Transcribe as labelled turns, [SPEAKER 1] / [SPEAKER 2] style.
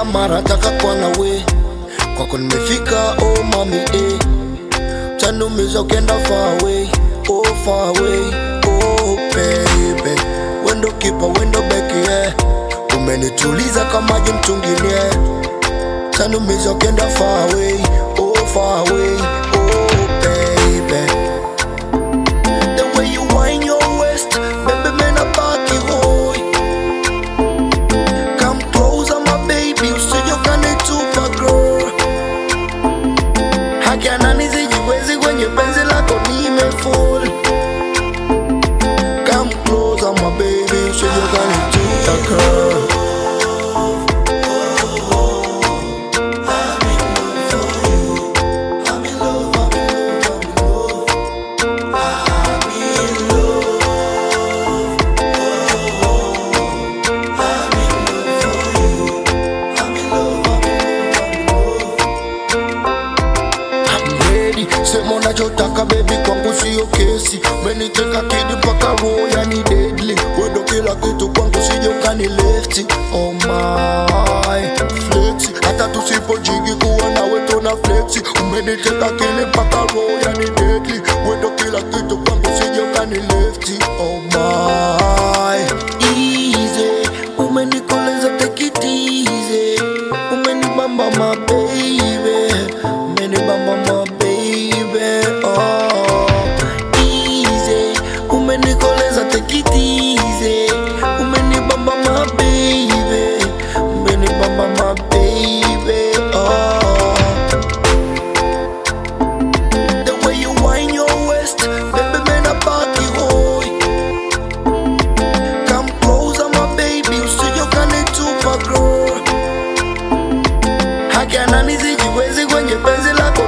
[SPEAKER 1] mara taka kwa nawe kwako nimefika oh mami eh. tanumiza ukienda far away oh far away oh baby wendo kipa wendo beki yeah. umenituliza kama maji mtungini yeah. tanumiza ukienda far away oh far away oh baby the way you wind your waist baby man I back you boy come closer my baby usije ukanitupa girl haki anani sijiwezi kwenye penzi lako nimefall come closer my baby usije ukanitupa girl I'm ready. Sema unachotaka baby, kwangu sio kesi. Umeniteka kidi mpaka roho yani deadly. Wendo kila kitu kwangu, sije ukani lefti. Oh my flexi, hata tusipojigi kuwa nawe tuna flexi. Umeniteka kili mpaka roho yani deadly. Wendo kila kitu kwangu, sije ukani lefti. Oh my easy, umenikoleza take it easy. Umenibamba my baby, umenibamba my baby. Oh, easy, umenikoleza take it easy. Umenibamba my baby, umenibamba my baby. Oh. The way you wind your waist, baby, man, I back you boy. Come closer, my baby, usije ukanitupa girl. Haki anani sijiwezi kwenye penzi lako